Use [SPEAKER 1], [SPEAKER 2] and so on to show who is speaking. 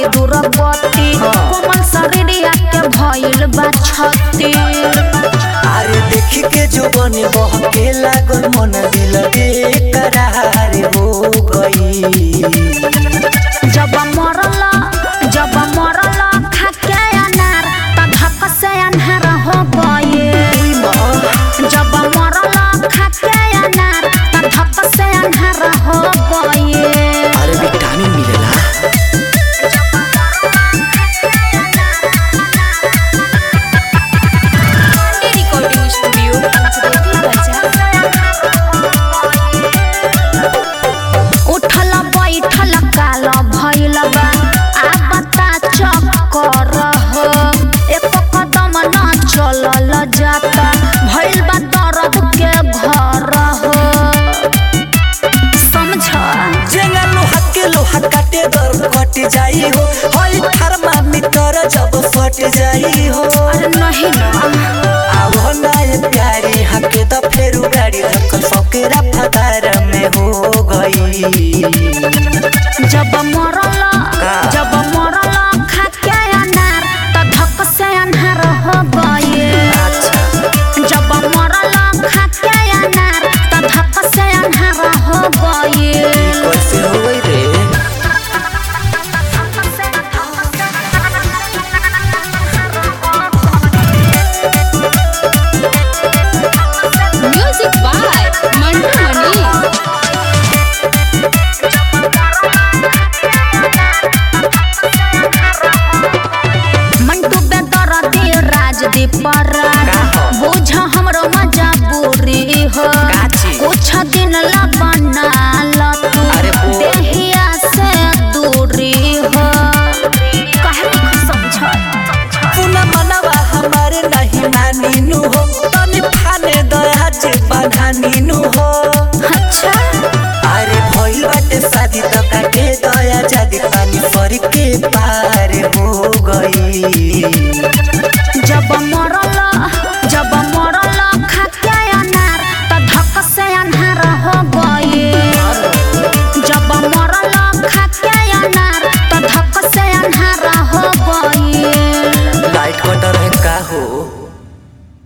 [SPEAKER 1] बड़ी दुर्गति कोमल शरीरिया के भइल बा छती
[SPEAKER 2] अरे देखी के जो बने बहके लागल मन दिल बेकरार हो गई
[SPEAKER 1] जब मरल जब मरल खाके अनार त धक से अन्हार हो गए जब मरल खाके अनार त धक से अन्हार हो गए
[SPEAKER 2] अरे विटामिन मिलेला
[SPEAKER 3] रिकॉर्डिंग स्टूडियो
[SPEAKER 1] उठल बैठल काल भइल बा आ बता चक्कर हो एक कदम न चलल जाता भइल बा दर्द के घर हो समझ
[SPEAKER 2] जेंगा लोहा के लोहा काटे दर कट जाई हो हई थर्मामीटर जब फट जाई हो
[SPEAKER 1] अरे नहीं ना
[SPEAKER 2] आवो ना ये प्यारी हके तो फेरू गाड़ी धक्कन फकेरा फदार में हो गई
[SPEAKER 1] जब मरल
[SPEAKER 2] का?
[SPEAKER 1] जब मरल खाके अनार त धक से अन्हार हो गए
[SPEAKER 2] अच्छा
[SPEAKER 1] जब मरल खाके अनार त धक से अन्हार हो गए
[SPEAKER 2] कैसे हो गई रे
[SPEAKER 3] म्यूजिक बाय मंटू मनी
[SPEAKER 1] मंटू बेदरदी राजदीप राज
[SPEAKER 2] का हो?
[SPEAKER 1] बुझ हमरो मजबूरी हो
[SPEAKER 2] काची?
[SPEAKER 1] कुछ दिन ला बना ल तू
[SPEAKER 2] अरे बोल।
[SPEAKER 1] देहिया से दूरी हो काहे नहीं समझ
[SPEAKER 2] पुना मनवा हमारे नहीं मानीनु हो तनी फाने दया जे बधानीनु हो
[SPEAKER 1] अच्छा
[SPEAKER 2] अरे भइल बाटे शादी त काटे दया जादी पानी फर के पार हो गई
[SPEAKER 1] जब मरल जब मरल खाके अनार त धक से अन्हार हो गए जब मरल खाके अनार त धक से अन्हार हो गए
[SPEAKER 2] लाइट कटर है का हो